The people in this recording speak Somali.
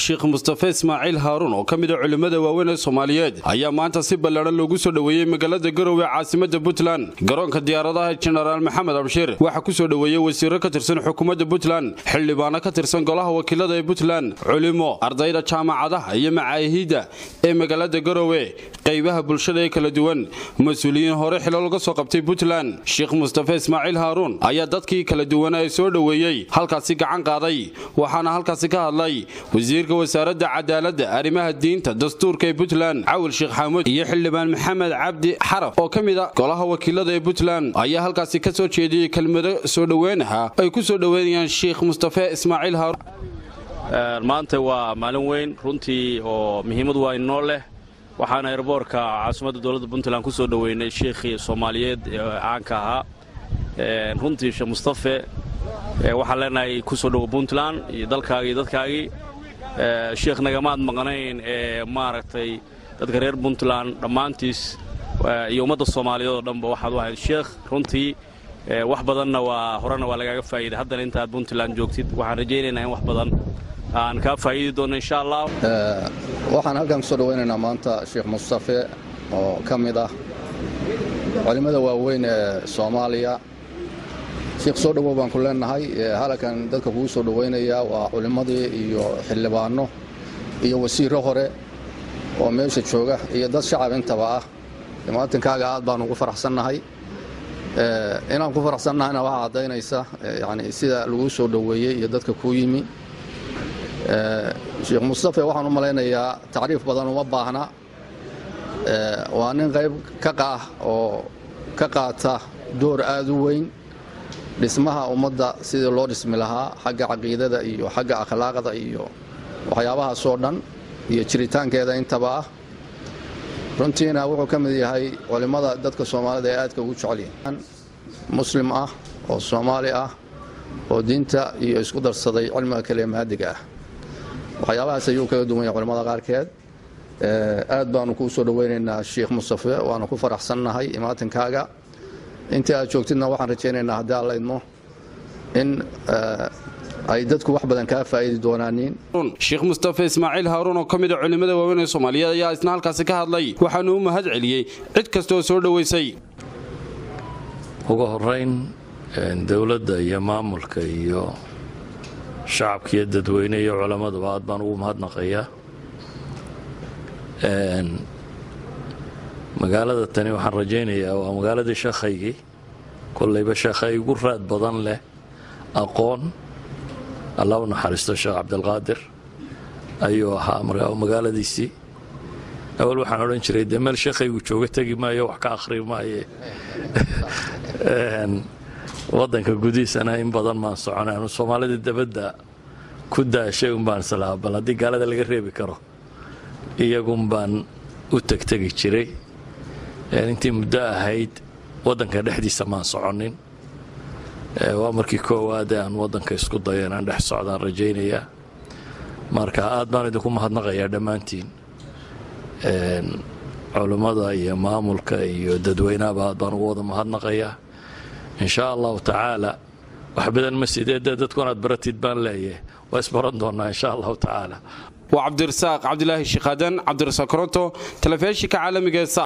sheekh mustafe ismaaciil haaruun oo ka mid a culimmada waaweyn ee soomaaliyeed ayaa maanta si ballaadhan loogu soo dhoweeyey magaalada garowe caasimada puntland garoonka diyaaradaha jenaraal maxamed abshir waxaa ku soo dhoweeyey wasiiro ka tirsan xukuumadda puntland xildhibaano ka tirsan golaha wakiilada ee puntland culimo ardayda jaamacadaha iyo macaahidda ee magaalada garowe qaybaha bulshada ee kala duwan mas-uuliyiin hore xilo laga soo qabtay puntland sheekh mustafe ismaaciil haaruun ayaa dadkii kala duwana ee soo dhoweeyey halkaasi gacan qaaday waxaana halkaasi ka hadlay wasiirka wasaaradda cadaaladda arrimaha diinta dastuurka ee puntland cawil sheekh xaamud iyo xildhibaan maxamed cabdi xaraf oo ka mid a golaha wakiilada ee puntland ayaa halkaasi ka soo jeediyey kelmado soo dhoweynaha ay ku soo dhoweynayaan sheekh mustafe ismaaciil haaruun maanta waa maalin weyn runtii oo muhiimad waa inoo leh waxaana erboorka caasimadda dowladda puntland ku soo dhoweynay sheikhii soomaaliyeed ee caanka ahaa runtii sheekh mustafe waxaan leenahay ku soo dhowo puntland iyo dalkaagii dadkaagii sheekh nagamaad maqnayn ee maaragtay dadka reer puntland dhammaantiis iyo ummadda soomaaliyeed oo dhanba waxaad u ahayd sheekh runtii wax badanna waa horena waa lagaaga faa'iiday haddana intaad puntland joogtid waxaan rajaynaynaa in wax badan aan kaa faa'iidi doonno insha allah waxaan halkan kusoo dhawaynaynaa maanta sheekh mustafe oo ka mid ah culimmada waaweyn ee soomaaliya sheekh soo dhowow baan ku leenahay halkan dadka kugu soo dhowaynaya waa culimmadii iyo xildhibaanno iyo wasiirro hore oo meesha jooga iyo dad shacab intaba ah muwatinkaaga aad baan ugu faraxsannahay inaan ku faraxsannahayna waxaa caddaynaysa yani sida lagu soo dhoweeyey iyo dadka kuu yimi sheekh mustafe waxaan u malaynayaa tacriif badan uma baahna waa nin qayb ka qaah oo ka qaata door aad u weyn dhismaha ummadda sidii loo dhismi lahaa xagga caqiidada iyo xagga akhlaaqda iyo waxyaabahaasoo dhan iyo jiritaankeeda intaba ah runtiina wuxuu ka mid yahay culimmada dadka soomaalida ee aadka ugu jecelyihin muslim ah oo soomaali ah oo diinta iyo isku darsaday cilmiga kale ee mahadiga ah waxyaabahaas ayuu kaga duwan yahay culimmada qaarkeed aad baanu kuu soo dhoweynaynaa sheekh mustafe waanu ku faraxsannahay imaatinkaaga intii aad joogtidna waxaan rajaynaynaa haddii alla idmo in ay dadku wax badan kaa faa'iidi doonaaniin sheekh mustafe ismaaciil haaruun oo ka mid a culimmada waaweyn ee soomaaliyeed ayaa isna halkaasi ka hadlay waxaanu u mahad celiyey cid kastooo soo dhoweysay ugu horayn dowladda iyo maamulka iyo shacabka iyo dadweyne iyo culammaduba aad baan ugu mahadnaqayaa magaalada tani waxaan rajaynayaa waa magaaladii sheekhaygii kollayba sheekhay igu raad badan leh aqoon alla u naxariisto sheekh cabdilqaadir ayuu ahaa magaaladiisii awal waxaan odhan jiray dee meel sheekhaygu jooga tegi maayo wax ka akhri maaye waddanka gudihiisana in badan maan soconay anu soomaalida dabadda ku daashay un baan islahaa bal haddii gaalada laga reebi karo iyagun baan u tegtegi jiray intii muddo ahayd waddanka dhexdiisa maan soconin waa markii koowaad ee aan waddanka isku dayo inaan dhex socdaan rajaynayaa marka aad baan idinku mahadnaqayaa dhammaantiin culummada iyo maamulka iyo dadweynahaba aad baan ugu wada mahadnaqayaa in shaa allahu tacaala wax badan ma sidee dee dadku inaad baratid baan leeyahay waa isbaran doonnaa insha allahu tacaala waa cabdirasaaq cabdilaahi shiikhadan cabdirasaaq koronto telefishinka caalamiga